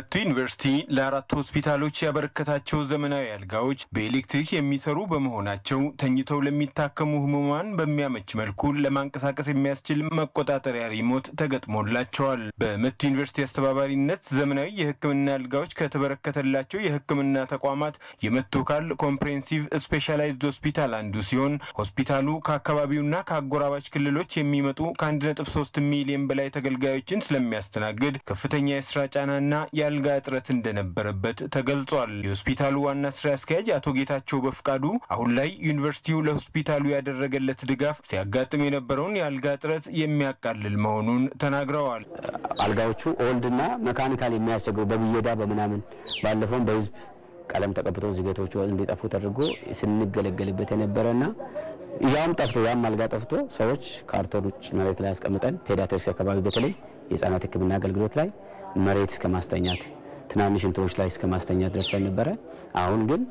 መቱ ዩኒቨርሲቲ ለአራት ሆስፒታሎች ያበረከታቸው ዘመናዊ አልጋዎች በኤሌክትሪክ የሚሰሩ በመሆናቸው ተኝተው ለሚታከሙ ህሙማን በሚያመች መልኩ ለማንቀሳቀስ የሚያስችል መቆጣጠሪያ ሪሞት ተገጥሞላቸዋል። በመቱ ዩኒቨርሲቲ አስተባባሪነት ዘመናዊ የሕክምና አልጋዎች ከተበረከተላቸው የሕክምና ተቋማት የመቱ ካል ኮምፕሬሄንሲቭ ስፔሻላይዝድ ሆስፒታል አንዱ ሲሆን ሆስፒታሉ ከአካባቢውና ከአጎራባች ክልሎች የሚመጡ ከ1.3 ሚሊዮን በላይ ተገልጋዮችን ስለሚያስተናግድ ከፍተኛ የስራ ጫናና የአልጋ እጥረት እንደነበረበት ተገልጿል። የሆስፒታሉ ዋና ስራ አስኪያጅ አቶ ጌታቸው በፍቃዱ አሁን ላይ ዩኒቨርሲቲው ለሆስፒታሉ ያደረገለት ድጋፍ ሲያጋጥም የነበረውን የአልጋ እጥረት የሚያቃልል መሆኑን ተናግረዋል። አልጋዎቹ ኦልድና መካኒካል የሚያስቸግሩ በብየዳ በምናምን ባለፈውም በህዝብ ቀለም ተቀብቶ ዝገቶቹ እንዲጠፉ ተደርጎ ስንገለገልበት የነበረና ያም ጠፍቶ ያም አልጋ ጠፍቶ ሰዎች ካርቶን ውጭ መሬት ላይ ያስቀምጠን ፔዲያትሪክስ አካባቢ በተለይ የህጻናት ሕክምና አገልግሎት ላይ መሬት እስከ ማስተኛት ትናንሽ እንትኖች ላይ እስከ ማስተኛት ደርሰን ነበረ። አሁን ግን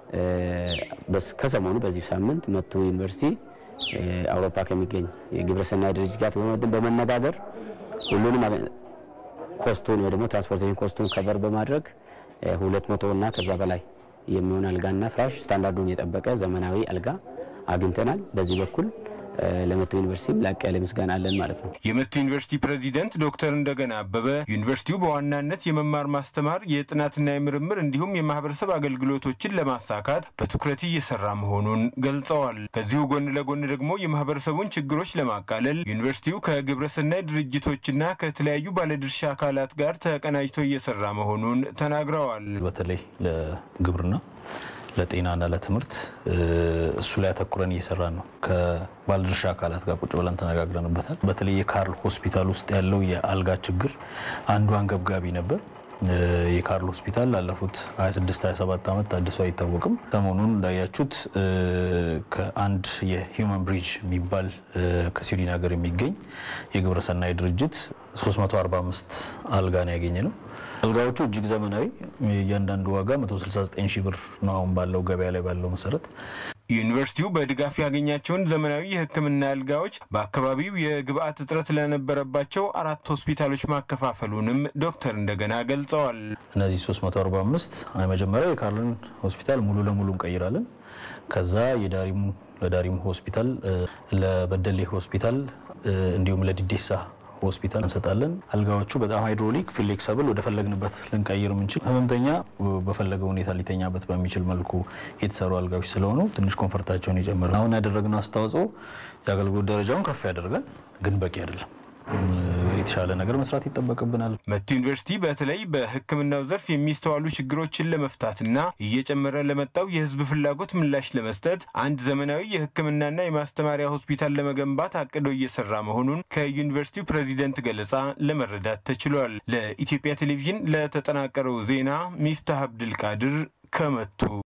ከሰሞኑ በዚህ ሳምንት መቱ ዩኒቨርሲቲ አውሮፓ ከሚገኝ የግብረሰናይ ድርጅት ጋር በመነጋገር ሁሉንም ኮስቱን ወይ ደግሞ ትራንስፖርቴሽን ኮስቱን ከበር በማድረግ ሁለት መቶ እና ከዛ በላይ የሚሆን አልጋና ፍራሽ ስታንዳርዱን የጠበቀ ዘመናዊ አልጋ አግኝተናል። በዚህ በኩል ለመቱ ዩኒቨርሲቲ ላቅ ያለ ምስጋና አለን ማለት ነው። የመቱ ዩኒቨርሲቲ ፕሬዚደንት ዶክተር እንደገና አበበ ዩኒቨርሲቲው በዋናነት የመማር ማስተማር፣ የጥናትና የምርምር እንዲሁም የማህበረሰብ አገልግሎቶችን ለማሳካት በትኩረት እየሰራ መሆኑን ገልጸዋል። ከዚሁ ጎን ለጎን ደግሞ የማህበረሰቡን ችግሮች ለማቃለል ዩኒቨርሲቲው ከግብረሰናይ ድርጅቶችና ከተለያዩ ባለድርሻ አካላት ጋር ተቀናጅቶ እየሰራ መሆኑን ተናግረዋል። በተለይ ለግብርና ለጤናና ለትምህርት እሱ ላይ አተኩረን እየሰራን ነው። ከባለድርሻ አካላት ጋር ቁጭ ብለን ተነጋግረንበታል። በተለይ የካርል ሆስፒታል ውስጥ ያለው የአልጋ ችግር አንዱ አንገብጋቢ ነበር። የካርል ሆስፒታል ላለፉት 26 27 ዓመት ታድሶ አይታወቅም። ሰሞኑን እንዳያችሁት ከአንድ የሂውማን ብሪጅ የሚባል ከስዊድን ሀገር የሚገኝ የግብረሰናይ ድርጅት 345 አልጋ ነው ያገኘ ነው። አልጋዎቹ እጅግ ዘመናዊ፣ እያንዳንዱ ዋጋ 169 ሺህ ብር ነው አሁን ባለው ገበያ ላይ ባለው መሰረት። ዩኒቨርሲቲው በድጋፍ ያገኛቸውን ዘመናዊ የሕክምና አልጋዎች በአካባቢው የግብአት እጥረት ለነበረባቸው አራት ሆስፒታሎች ማከፋፈሉንም ዶክተር እንደገና ገልጸዋል። እነዚህ 345 መጀመሪያ የካርልን ሆስፒታል ሙሉ ለሙሉ እንቀይራለን። ከዛ የዳሪሙ ለዳሪሙ ሆስፒታል፣ ለበደሌ ሆስፒታል እንዲሁም ለዲዴሳ ሆስፒታል እንሰጣለን። አልጋዎቹ በጣም ሃይድሮሊክ ፍሌክሰብል ወደ ፈለግንበት ልንቀይር የምንችል ህመምተኛ በፈለገው ሁኔታ ሊተኛበት በሚችል መልኩ የተሰሩ አልጋዎች ስለሆኑ ትንሽ ኮንፈርታቸውን ይጨምራል። አሁን ያደረግነው አስተዋጽኦ የአገልግሎት ደረጃውን ከፍ ያደርጋል፣ ግን በቂ አይደለም። የተሻለ ነገር መስራት ይጠበቅብናል። መቱ ዩኒቨርሲቲ በተለይ በሕክምናው ዘርፍ የሚስተዋሉ ችግሮችን ለመፍታትና እየጨመረ ለመጣው የህዝብ ፍላጎት ምላሽ ለመስጠት አንድ ዘመናዊ የሕክምናና የማስተማሪያ ሆስፒታል ለመገንባት አቅዶ እየሰራ መሆኑን ከዩኒቨርሲቲው ፕሬዚደንት ገለጻ ለመረዳት ተችሏል። ለኢትዮጵያ ቴሌቪዥን ለተጠናቀረው ዜና ሚፍታህ አብድልቃድር ከመቱ